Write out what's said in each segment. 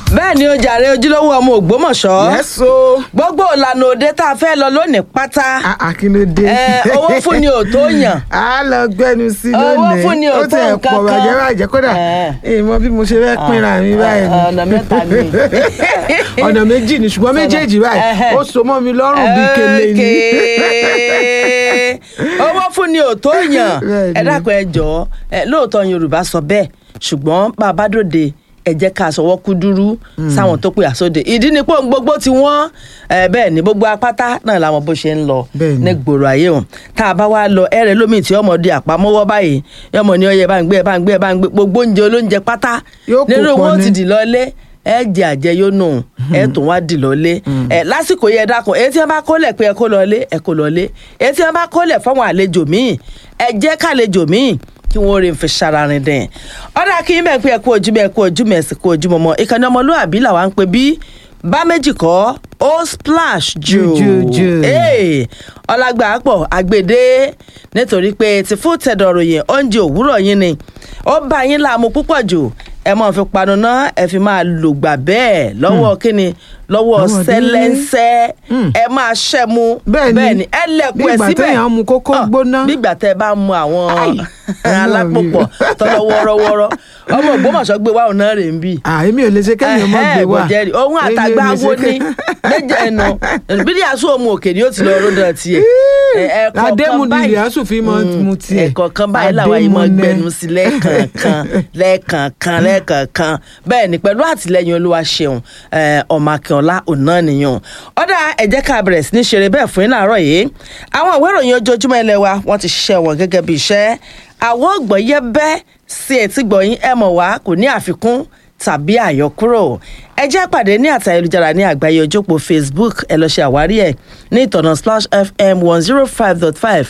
bẹ́ẹ̀ ni ó jàre ojúlówó ọmọ ògbómọ̀ṣọ́ yẹ́sọ. gbogbo ìlànà òde tá a fẹ́ lọ lónìí pátá àkínlódé. ẹ, owó fún ni ò tó yàn a lọ gbẹnu sí Owó lónìí fún ni ò ó tó ti ẹ̀ nǹkan pọ̀ kan. bàjẹ́ bàjẹ́ kódà Ẹ. ìmọ̀ bí mo ṣe fẹ́ pínra mi báyìí ni. ọ̀nà mẹ́ta ni. ọ̀nà méjì ni ṣùgbọ́n méjèèjì báyìí Ẹhẹ́. ó so mọ́ mi lọ́rùn bíi kele ni. Okay. owó fún ni ò tó yàn Bẹ́ẹ̀ ẹ ni. dákun ẹ jọ̀ọ́ ẹ, lóòótọ́ yorùbá sọ bẹ́ẹ̀ ṣùgbọ́n bá a bá dòde ẹ jẹ́ ká sọwọ́ kú dúrú sáwọn tó pè àsóde ìdí ni pé ohun gbogbo tí wọ́n ẹ, bẹ́ẹ̀ ni gbogbo apáta náà làwọn bó ṣe ń lọ Bẹ́ẹ̀ ni. ní gbòòrò ayé hàn tá a bá wá lọ ẹrẹ lómi tí ọmọ di àpamọ́wọ́ báyìí yọmọ ní ọyẹ bá ń gbé ẹ bá ń gbé ẹ bá ń gbé gbogbo oúnjẹ olóúnjẹ pátá Yóò kó nínú pọ̀ wọn ó ní. ti dì lọlé ẹ jẹ àjẹyónú ẹ tún wá dì lọlé ẹ lásìkò yẹ dákun èyí tí wọn bá kólẹ̀ pé ẹ kó lọlé ẹ kó lọlé èyí tí wọn bá kólẹ̀ fáwọn àlejò míì ẹ jẹ́ kálejò míì kí wọn rí n fi ṣararin dẹ̀ ọ̀dà kí n bẹ̀ pé ẹ kú ojúmọ́ ẹ kú ojúmọ́ ẹ sì kú ojúmọ́ mọ́ ìkànnì ọmọlúwàbí làwa ń pè bí bá méjì kọ́ ó splash jù Jù, jù, jù. Hey, ọlágbà pọ̀ àgbèdè nítorí pé ti fún tẹ̀dọ̀rọ̀ yẹn oúnjẹ òwúrọ̀ yín ni ó bá yín láàmú púpọ̀ jù ẹ máa fi panu ná ẹ fi máa lògbà bẹ́ẹ̀ lọ́wọ́ kíni lọ́wọ́ Lọ́wọ́ délé. sẹ́lẹ́ńsẹ́ ẹ máa ṣẹ́ mu Bẹ́ẹ̀ ni. ẹ lẹ̀kùn Bí ẹ̀ ìgbà síbẹ̀ téèyàn mu kókó Ah, gbóná. bí ìgbà tẹ́ ẹ bá mu àwọn Ai, alápòpọ̀ tọ́lọ́ wọ́rọ́wọ́rọ́ ọmọ Ògbómọ̀ṣọ́ gbé wa ọ̀nà rẹ̀ ń bì Ah, èmi ò lè ṣe kéèyàn mọ́ gbé wá. bọ̀jẹ̀rì ohun Èmi ò àtàgbà lè ṣe wo ni ké- méje ẹnu bídí àṣù òmu òkè ni ó ti lọ ròdà tiẹ̀ Adému ni Ìyásù fi mọ mu tiẹ̀. ẹ̀kọ̀ọ̀kan báyìí làwọn yìí mọ Adému nẹ. gbẹnu sí lẹ́ẹ̀kọ̀ọ̀kan lẹ́ẹ̀kọ̀ọ̀kan lẹ́ẹ̀kọ̀ọ̀kan bẹ́ẹ̀ ni pẹ̀lú àtìlẹyìn olúwa ṣeun eh, ọmọ akínọlá ọ̀nà nìyàn ọ̀dà ẹ jẹ́ ká bẹ̀rẹ̀ sí ní ṣeré bẹ́ẹ̀ fún yín láàárọ̀ yìí àwọn ìwé ìròyìn ojoojúmọ́ ilé wa wọ́n ti ṣiṣẹ́ wọn gẹ́gẹ́ bí iṣẹ́ àwọn ọgbọ̀n yẹ bẹ́ sí etí gbọ̀yìn ẹ mọ̀ wá kò ní àfikún tàbí àyọkúrò ẹ jẹ́ pàdé ní àtà ayélujára ní àgbáyé ojópo facebook ẹ lọ ṣe àwárí ẹ̀ ní ìtọ̀nà splash fm one zero five dot five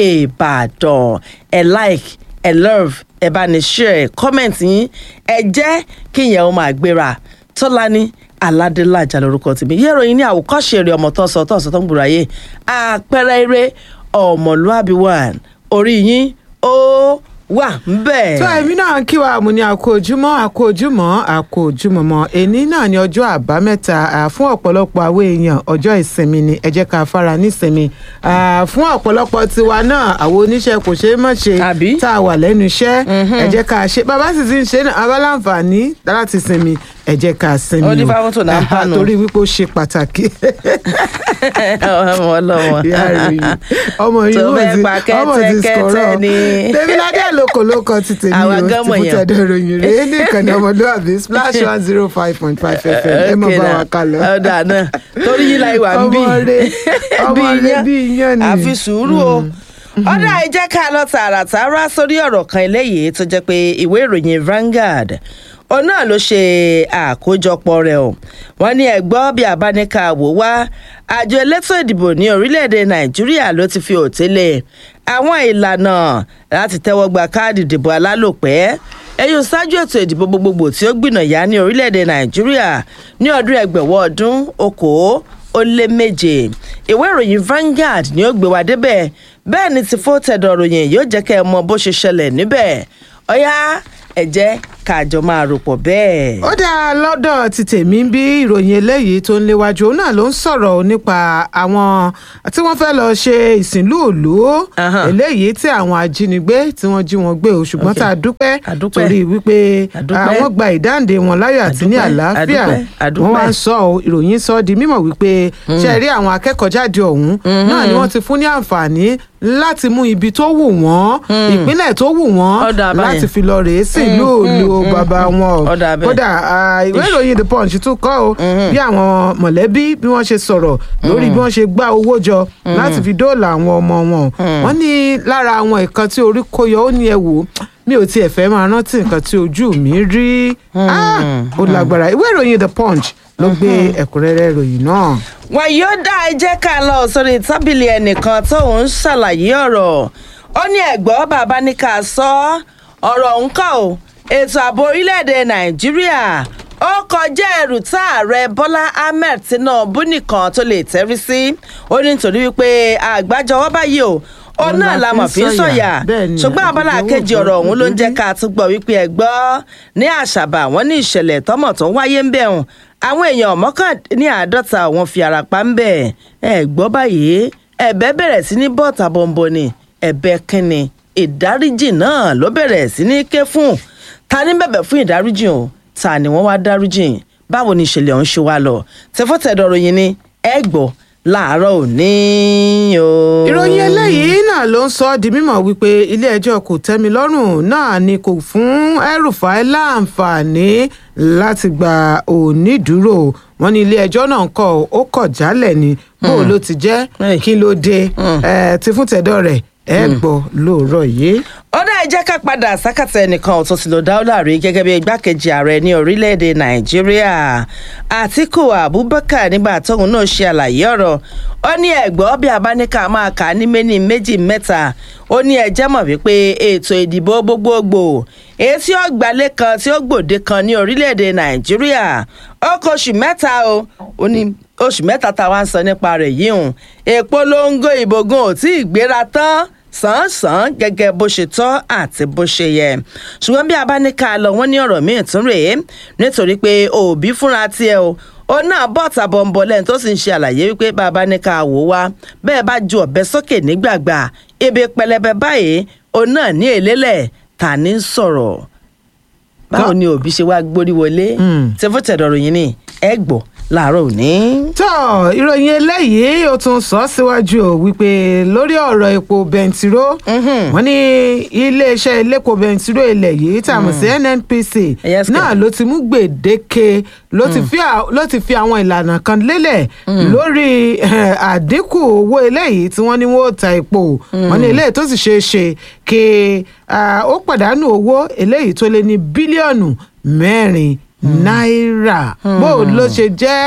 ìbàdàn ẹ like ẹ love ẹ bá ní share comment yín ẹ jẹ́ kí ìyẹn ó máa gbéra tọ́lání aládélájà lórúkọ tèmi yẹ́ ìròyìn ní àwòkọ́ṣe eré ọmọ tó ń sọ tó ń sọ tó ń gbòòrò ayé àpẹẹrẹ eré ọmọlúàbí one orí yín ó wà ń bẹ̀. tó èmi náà ń kí wa mo ní àkó ojúmọ́ àkó ojúmọ́ àkó ojúmọ́ mọ́ èní náà ní ọjọ́ àbámẹ́ta à, fún ọ̀pọ̀lọpọ̀ àwọn èèyàn ọjọ́ ìsinmi ni ẹ jẹ́ ká fara nísinmi À, fún ọ̀pọ̀lọpọ̀ tiwa náà àwọn oníṣẹ́ kò ṣeé mọ̀ ṣe Àbí? tá a wà lẹ́nu iṣẹ́ ẹ jẹ́ ká ṣe bàbá sì ti ń ṣe náà abáláǹfààní láti sinmi ẹ jẹ́ ká sinmi Ó ní fáwọn tó náà ń Àhà, pànù. torí wípé ó ṣe pàtàkì ọmọ ọlọmọ ìyá rẹ̀ yìí ọmọ yìí Tó wọ́n fẹ́ ti pa ọmọ ti kẹ́tẹ́kẹ́tẹ́ sọ̀rọ̀ ni. tèmíládé lóko lóko ti tèmi Àwa o gan ti mọ̀ fún yàn. tẹ̀dọ̀ ìròyìn rèé ní ìkànnì ọmọlúwàbí splash one zero five point five fm ẹ mọ̀ bá wa kà lọ. ọ̀dà náà torí yìí láì wà ń bí ọmọ rẹ ọmọ rẹ bí iyán ni. àfi sùúrù o ọ̀dà ẹ jẹ́ ká lọ tààràtàrà sórí ọ̀rọ̀ kan eléyìí tó jẹ́ pé ìwé ìròyìn Vanguard òun náà ló ṣe àkójọpọ̀ rẹ̀ o wọ́n ní ẹ̀gbọ́ bí abáníkà wò wá àjọ elétò ìdìbò ní orílẹ̀-èdè Nàìjíríà ló ti fi òtélé àwọn ìlànà láti tẹ́wọ́ gba káàdì ìdìbò alálòpẹ́ ẹ̀yùn ṣáájú ètò ìdìbò gbogbogbò tí ó gbìnàyà ní orílẹ̀-èdè Nàìjíríà ní ọdún ẹgbẹ̀wọ̀ ọdún okòó ó lé méje ìwé ìròyìn Vanguard ni ó gbé wa débẹ̀ bẹ́ẹ̀ ni ti fó tẹ̀dọ̀ ròyìn yóò jẹ́ kẹ́ ẹ mọ bó ṣe ṣẹlẹ̀ níbẹ̀ ọ̀yá ẹ jẹ́ káàjọ máa rò pọ̀ bẹ́ẹ̀. ó dáa lọ́dọ̀ ti tèmi ń bí ìròyìn eléyìí tó ń léwájú òun náà ló ń sọ̀rọ̀ nípa àwọn tí wọ́n fẹ́ lọ ṣe ìsìnlú òlú Ahan. eléyìí tí àwọn ajínigbé tí wọ́n jí wọn gbé o ṣùgbọ́n Ok. tá a dúpẹ́ A dúpẹ́. torí wípé A dúpẹ́. àwọn gba ìdáǹdè wọn láyọ̀ àti ní A dúpẹ́. àlàáfíà A dúpẹ́. A wọ́n dúpẹ́. wá ń sọ ọ́, ìròyìn sọ ọ́ di mímọ̀ wípé ṣe rí àwọn akẹ́kọ̀ọ́jáde ọ̀hún náà ni wọ́n ti fún ní àǹfààní láti mú ibi tó wù wọ́n ìpínlẹ̀ tó wù wọ́n Ó dà báyẹn. láti fi lọ rèé sí ìlú òlu bàbá wọn o Ó dà bẹ́ẹ̀. kódà ah, ìwé ìròyìn the punch tún kọ́ o bí àwọn mọ̀lẹ́bí bí wọ́n ṣe sọ̀rọ̀ lórí bí wọ́n ṣe gbá owó jọ láti fi dóòlà àwọn ọmọ wọn wọ́n ní lára àwọn nǹkan tí orí kó yọ ó ní ẹ wò mi ò tiẹ̀ fẹ́ máa rántí nǹkan tí ojú mi rí Ah, ó lágbára ìwé ìròyìn the punch ló gbé ẹ̀kúnrẹ́rẹ́ ìròyìn náà. wọn yóò dá ẹ jẹ́ ká lọ sórí tábìlì ẹnìkan tóun ń ṣàlàyé ọ̀rọ̀ ó ní ẹ̀gbọ́n bàbá ní ká sọ ọ̀rọ̀ ń kọ́ ò ètò ààbò orílẹ̀-èdè nàìjíríà ó kọjá ẹrù tá ààrẹ bọ́lá ahmed tinubu nìkan tó lè tẹ́rí sí ó ní nítorí wípé àgbájọwọ́ báyìí o òun náà la mọ̀ fi ń sọ̀yà ṣùgbọ́n abala kejì ọ̀rọ̀ ọ̀hún ló ń jẹ́ ká tún gbọ́ wípé ẹ gbọ́ ní àṣàbà wọn ní ìṣẹ̀lẹ̀ tọ́mọ̀ tó ń wáyé ń bẹ̀ hùn àwọn èèyàn mọ́kàndínní àádọ́ta wọn fi ara pa ń bẹ̀ ẹ gbọ́ báyìí ẹ̀bẹ̀ bẹ̀rẹ̀ sí ní bọ́ọ̀tà bọ̀m̀bọ̀ ni ẹ̀bẹ̀ kínni ìdáríjì náà ló bẹ̀rẹ̀ sí ní ké fún ta ní bẹ̀bẹ̀ fún ìdáríjì o ta ni wọ́n wá dáríjì báwo ni ìṣẹ̀lẹ̀ ọ̀hún ṣe wá lọ tẹfọ́tẹ̀dọ̀rọ̀ yìí ni ẹ gbọ́ láàárọ̀ òní o. ìròyìn eléyìí náà ló ń sọ ọ́ di mímọ̀ wípé ilé-ẹjọ́ kò tẹ́mi lọ́rùn náà ni kò fún El-Rufai láǹfààní láti gba onídùúró wọn ní ilé-ẹjọ́ náà ń kọ́ ó kọ̀ jálẹ̀ ni bó ló ti jẹ́ kí ló dé ti fún tẹ̀dọ̀ rẹ̀ ẹ gbọ́ lóòrọ̀ yìí ó dá ẹ jẹ́ ká padà sákàtà ẹnìkan ọ̀tún sí lọ dáúlà rí gẹ́gẹ́ bí igbákejì ààrẹ ní orílẹ̀-èdè nàìjíríà àtíkù abubakar nígbà tóun náà ṣe àlàyé ọ̀rọ̀ ó ní ẹ̀gbọ́ bí abáníkà máa kà á ní méní méjì mẹ́ta ó ní ẹjẹ́ mọ̀ wípé ètò ìdìbò gbogbogbò èyí tí ó gbalẹ̀ kan tí ó gbòde kan ní orílẹ̀-èdè nàìjíríà ó kọ oṣù mẹ́ta o ó ní oṣù mẹ́ta táwa ń sọ nípa rẹ̀ yìí hùn ìpolongo ìbògùn ò tí ì gbéra tán sàn-án gẹ́gẹ́ bó ṣe tọ́ àti bó ṣe yẹ ṣùgbọ́n bí a bá ní ká lọ wọ́n ní ọ̀rọ̀ míì tún rèé nítorí pé òbí fúnra tiẹ̀ o ó náà bọ́ tàbọ̀nbọ̀ lẹ́yìn tó sì ń ṣe àlàyé wípé bàbá ní ká wò wá bẹ́ẹ̀ bá ju ọ̀bẹ sókè nígbàgbà ibi pẹlẹbẹ báyìí ó náà ní èlélẹ̀ ta ní sọ̀rọ̀ báwo ni òbí ṣe wá gbórí wọlé tẹfọ́tẹ̀dọ̀rọ̀ yìí ni ẹ gbọ́ láàárọ̀ òní. tó ìròyìn eléyìí ó tún sọ síwájú o wípé lórí ọ̀rọ̀ epo bẹntiró wọ́n ní iléeṣẹ́ iléepo bẹntiró ilẹ̀ yìí tá a mọ̀ sí nnpc náà ló ti mú gbèdéke ló ti fi àwọn ìlànà kan lélẹ̀ lórí àdínkù owó eléyìí tí wọ́n ní wọ́n ta epo wọ́n ní eléyìí tó sì ṣeé ṣe kí ó pàdánù owó eléyìí tó lé ní bílíọ̀nù mẹ́rin náírà bó ló ṣe jẹ́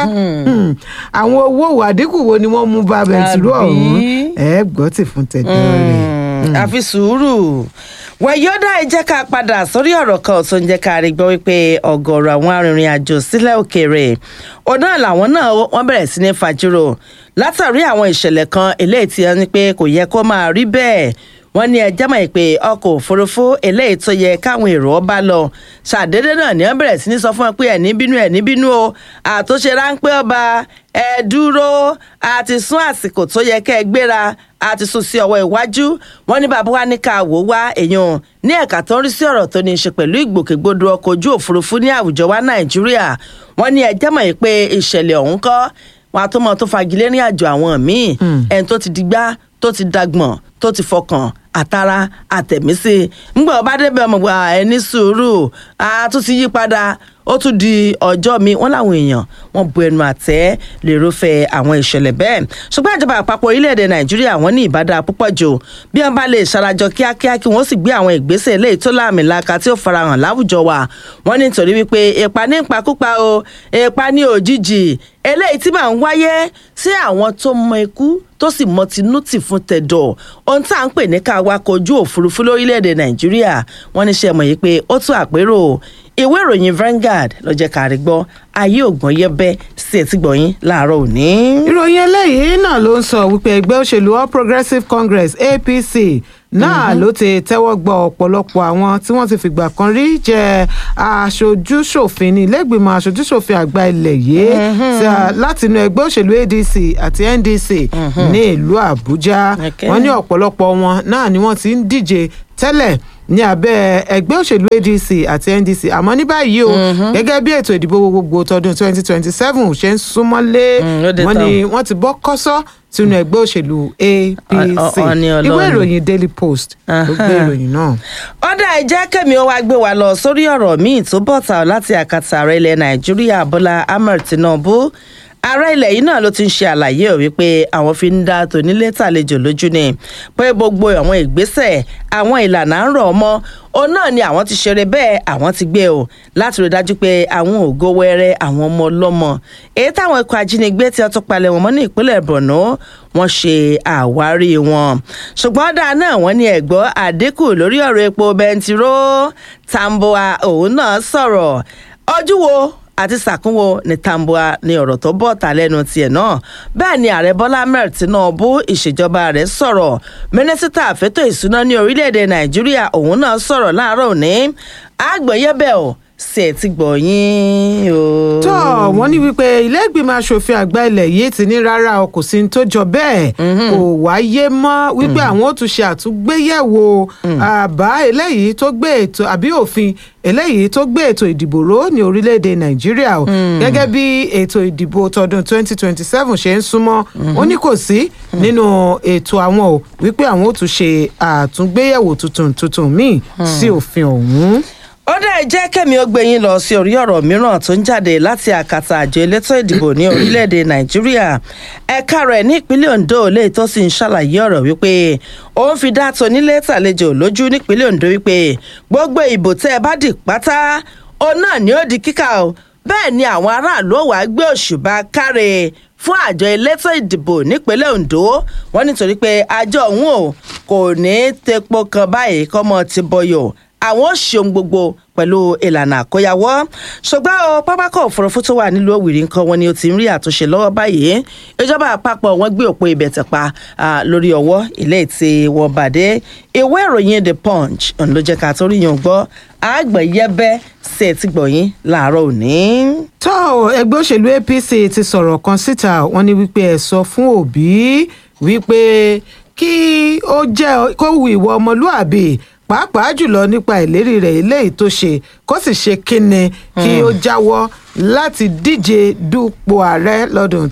àwọn owó àdínkù wo ni wọ́n mú bá bẹ̀ntìrú ọ̀hún ẹ gbọ́ tì fún tẹ̀dọ́ rẹ̀. àfi sùúrù wẹ̀yọ́dà ẹ jẹ́ ká padà sórí ọ̀rọ̀ kan tó ń jẹ́ ká rí gbọ́ wípé ọ̀gọ̀ọ̀rọ̀ àwọn arìnrìn àjò sílẹ̀ òkèèrè ọ̀nà làwọn náà wọ́n bẹ̀rẹ̀ sí ní fàjúrò látàrí àwọn ìṣẹ̀lẹ̀ kan eléyìí tí wọ́n ní pé kò yẹ kó máa rí bẹ́ẹ̀ wọ́n ní ẹjẹ́ mọ̀ pé ọkọ̀ òfurufú eléyìí tó yẹ káwọn èrò ọba lọ ṣàdédé náà ni wọ́n bẹ̀rẹ̀ sí ní sọ fún wọn pé ẹ̀ní bínú ẹ̀ní bínú o àtúnṣe ráńpẹ́ ọba ẹ dúró àti sún àsìkò tó yẹ kẹ́ ẹ gbéra àti sún sí ọwọ́ iwájú wọ́n ní bàbá wa ní ká wò wá èèyàn ní ẹ̀ka tó ń rí sí ọ̀rọ̀ tó ní í ṣe pẹ̀lú ìgbòkègbodò ọkọ̀ ojú òfurufú ní àwùjọ wa nàìjíríà wọ́n ní ẹjẹ́ mọ̀ pé ìṣẹ̀lẹ̀ ọ̀hún kọ́ wọn àtúmọ̀ tó fagilé ní àjò àwọn míì ẹni tó ti digbá tó ti dagbọ̀n tó ti fọkàn àtara àtẹ̀mísí ńgbà ọba débẹ̀ ọmọ gba ẹni sùúrù a tún ti yí padà ó tún di ọjọ́ mi wọ́n láwọn èèyàn wọ́n bu ẹnu àtẹ́ lérúfẹ́ àwọn ìṣẹ̀lẹ̀ bẹ́ẹ̀ ṣùgbọ́n ìjọba àpapọ̀ orílẹ̀-èdè nàìjíríà wọ́n ní ìbádá púpọ̀ jù bí wọ́n bá lè ṣarajọ kíákíá kí wọ́n sì gbé àwọn ìgbésẹ̀ eléyìí tó láàmìlaka tí ó farahàn láwùjọ wa wọ́n ní nítorí wípé ipa ní ìpakúpa o ipa ní òjijì eléyìí tí máa ń wáyé sí àwọn tó mọ ikú tó sì mọ tinútì fún tẹ̀dọ̀ ohun tá à ń pè ní ká wakọ̀ ojú òfurufú lórílẹ̀‐èdè nàìjíríà wọ́n ní ṣe mọ̀ yìí pé ó tún àpérò ìwé ìròyìn Vanguard ló jẹ́ ká rí gbọ́ ayé ògbọ́n yẹ́bẹ́ sí etí gbọ̀yìn láàárọ̀ òní. ìròyìn eléyìí náà ló ń sọ wípé ẹgbẹ́ òṣèlú All Progressives Congress APC náà ló ti tẹ́wọ́ gbọ́ ọ̀pọ̀lọpọ̀ àwọn tí wọ́n ti fìgbà kan rí jẹ́ aṣojúṣòfin ní ilé-ìgbìmọ̀ aṣojúṣòfin àgbà ilẹ̀ yìí láti inú ẹgbẹ́ òṣèlú ADC àti NDC ní ìlú Àbújá wọ́n ní ọ̀pọ̀lọpọ̀ wọn náà ni wọ́n ti ń díje tẹ́lẹ̀ ní abẹ́ ẹgbẹ́ òṣèlú ADC àti NDC àmọ́ ní báyìí o gẹ́gẹ́ bí ètò ìdìbò gbogbo tọdún 2027 ṣe ń súnmọ́lé wọ́n ní wọ́n ti bọ́ kọ́sọ́ sínú ẹgbẹ́ òṣèlú APC ìwé ìròyìn Daily Post ló gbé ìròyìn náà. ọ̀dà ẹ̀jẹ̀ kẹ́mi ó wá gbé wa lọ sórí ọ̀rọ̀ míì tó bọ̀tà láti àkàtà ààrẹ ilẹ̀ Nàìjíríà Bọ́lá Ahmed Tinubu ààrẹ ilẹ̀ yìí náà ló ti ń ṣe àlàyé ò wípé àwọn fi ń dá tònílé tàlejò lójú ni pé gbogbo àwọn ìgbésẹ̀ àwọn ìlànà ń rọ̀ ọmọ òun náà ni àwọn ti ṣeré bẹ́ẹ̀ àwọn ti gbé o láti rí dájú pé àwọn ògo wẹrẹ àwọn ọmọ ọlọ́mọ èyí táwọn ikọ̀ ajínigbé tí wọ́n tún palẹ̀ wọn mọ́ ní ìpínlẹ̀ Borno wọ́n ṣe àwárí wọn ṣùgbọ́n dáa náà wọ́n ní ẹ̀gbọ́ àdínkù lórí ọ̀rọ̀ epo bẹntiró Tambuwa òun náà sọ̀rọ̀ ojú wo àti sàkúnwò ní tambua ní ọ̀rọ̀ tó bọ̀ ta lẹ́nu tiẹ̀ náà bẹ́ẹ̀ ni ààrẹ bọ́lá ahmed tinubu ìṣèjọba rẹ̀ sọ̀rọ̀ mínísítà àfẹ́tò ìsúná ní orílẹ̀-èdè nàìjíríà òun náà sọ̀rọ̀ láàárọ̀ òní àgbẹ̀yẹ́bẹ̀ ò sì ẹ̀ ti gbọ̀ yín o. tó wọ́n ní wípé ilé ìgbìmọ̀ asòfin àgbà ilẹ̀ yìí ti ní rárá o kò sí ní tó jọ bẹ́ẹ̀ kò wáyé mọ́ wípé àwọn ó tún ṣe àtúngbéyẹ̀wò àbá eléyìí tó gbé ètò àbí òfin eléyìí tó gbé ètò ìdìbò ró ní orílẹ̀-èdè nàìjíríà o gẹ́gẹ́ bí ètò ìdìbò tọdún 2027 ṣe ń súnmọ́ ó ní kò sí nínú ètò àwọn o wípé àwọn ó tún ṣe àtúngbéyẹ̀wò tuntun tuntun míì sí òfin ọ̀hún ó dẹ̀ jẹ́ kẹ́mi ó gbé yín lọ sí orí ọ̀rọ̀ mìíràn tó ń jáde láti àkàtà àjọ elétò ìdìbò ní orílẹ̀-èdè nàìjíríà ẹ̀ka rẹ̀ ní ìpínlẹ̀ ondo lè tó sì ń ṣàlàyé ọ̀rọ̀ wípé òun fi dá tonílé tàlejò lójú nípínlẹ̀ ondo wípé gbogbo ìbò tẹ́ ẹ bá dì pátá òun náà ni ó di kíkà o bẹ́ẹ̀ ni àwọn aráàlú wà á gbé òṣùbà káre fún àjọ elétò ìdìbò nípínlẹ̀ ondo wọ́n nítorí pé àjọ òun ò kò ní tepo kan báyìí kọ́mọ ti bọyọ̀ àwọn ò ṣeun gbogbo pẹ̀lú ìlànà àkóyawọ́ ṣùgbọ́n o pápákọ̀ òfurufú tó wà nílùú òwìrì nǹkan wọn ni ó ti ń rí àtúnṣe lọ́wọ́ báyìí ìjọba àpapọ̀ wọn gbé òpó ibẹ̀ tẹ̀ pa lórí ọwọ́ ilé tí wọ́n bàdé ìwé ìròyìn the punch òun ló jẹ́ ká tó rí yàn gbọ́ àgbẹ̀yẹbẹ́ sí ẹ̀ ti gbọ̀yìn láàárọ̀ òní. tó ẹgbẹ́ òṣèlú apc ti sọ̀rọ̀ kan síta wọ́n ní wípé ẹ̀ sọ fún òbí wípé kí ó jẹ́ kó wu ìwọ ọmọlúàbí pàápàá jùlọ nípa ìlérí rẹ̀ eléyìí tó ṣe kó sì ṣe kíni kí ó jáwọ́ láti díje dupò ààrẹ lọ́dún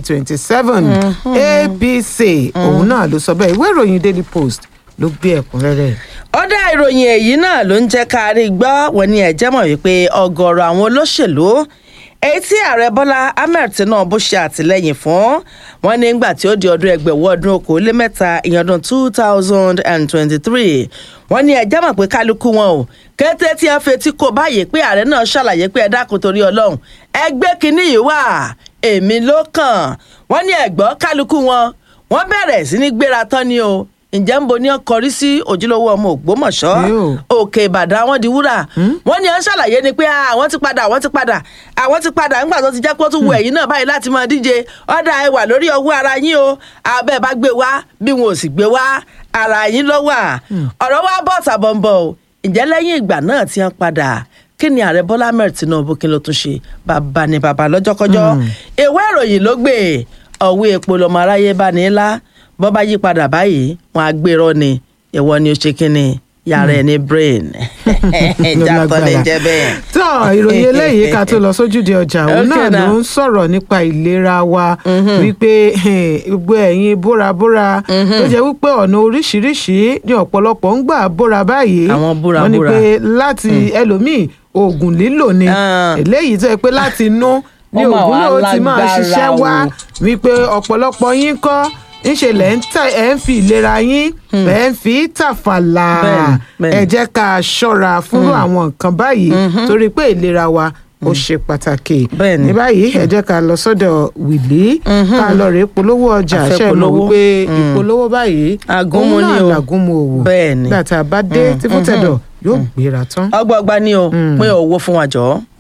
2027 apc òun náà ló sọ bẹ́ẹ̀ ìwé ìròyìn daily post ló gbé ẹ̀kúnrẹ́rẹ́ ọ̀dà ìròyìn èyí náà ló ń jẹ́ ká rí gbọ́ wọn ni ẹ̀jẹ̀ mọ̀ wípé ọ̀gọ̀ọ̀rọ̀ àwọn olóṣèlú èyí tí ààrẹ bọ́lá ahmed tinubu ṣe àtìlẹ́yìn fún wọn ní gbà tí ó di ọdún ẹgbẹ̀wọ́ ọdún okòólémẹ́ta ìyẹn ọdún two thousand and twenty-three wọn ní ẹjẹ́ mọ̀ pé kálukú wọn o kété tí wọ́n fetí kò báyìí pé ààrẹ náà ṣàlàyé pé ẹ dákun torí ọlọ́run ẹgbẹ́ kínní yìí wà èmi ló kàn wọ́n ní ẹ̀gbọ́n kálukú wọn wọ́n bẹ̀rẹ̀ sí ní gbéra tán ni o ǹjẹ́ ń bo ní ọkọrí sí ojúlówó ọmọ ògbómọ̀ṣọ́ òkè ìbàdàn àwọn di wúrà wọ́n ní ẹ̀ ń ṣàlàyé ni pé àwọn ti padà àwọn ti padà àwọn ti padà ńgbà tó ti jẹ́ kó tún wọ ẹ̀yìn náà báyìí láti máa díje ọ̀dà ẹ wà lórí ọwọ́ ara yín o abẹ́ bá gbé wá bí wọn ò sì gbé wá ara yín ló wà ọ̀rọ̀ wa bọ̀ tàbọ̀nbọ̀ o ǹjẹ́ lẹ́yìn ìgbà náà ti hàn padà kí ni ààrẹ bọ́lá mẹ́rin tinubu kí ló tún ṣe bàbá ni bàbá lọ́jọ́kọ́jọ́ ìwé ìròyìn ló gbé ọ̀wé epo lọ́mọ aráyé bá ní lá bọ́ bá yí padà báyìí wọn á gbérọ́ ni ìwọ ni ó ṣe kínni yàrá ẹ ní brain jàtọ̀ lè jẹ bẹ́ẹ̀. tó ìròyìn eléyìí ká tó lọ sójúde ọjà òun náà ló ń sọ̀rọ̀ nípa ìlera wa wípé gbogbo ẹ̀yin bórabóra tó jẹ́ wípé ọ̀nà oríṣiríṣi ní ọ̀pọ̀lọpọ̀ ń gbà bóra báyìí àwọn búra wọ́n ní pé láti ẹlòmíì oògùn lílò ni eléyìí tó yẹ pé láti inú ní oògùn náà ti máa ṣiṣẹ́ wá wípé ọ̀pọ̀lọpọ̀ yín kọ́ ńṣe lẹ̀ ń tẹ̀ ẹ̀ ń fi ìlera yín ẹ̀ ń fi tàfàlà ẹ jẹ́ ká ṣọ́ra fún àwọn nǹkan báyìí torí pé ìlera wa ó ṣe pàtàkì ní báyìí ẹ jẹ́ ká lọ sọ́dọ̀ wìlí ká lọ rèé polówó ọjà ṣe mọ̀ wípé ìpolówó báyìí agúnmu ni o làgúnmu òwò bẹ́ẹ̀ ni gbàtà bá dé tí fún tẹ̀dọ̀ yóò gbéra tán. ọgbọgba ni o pín owó fún wa jọ.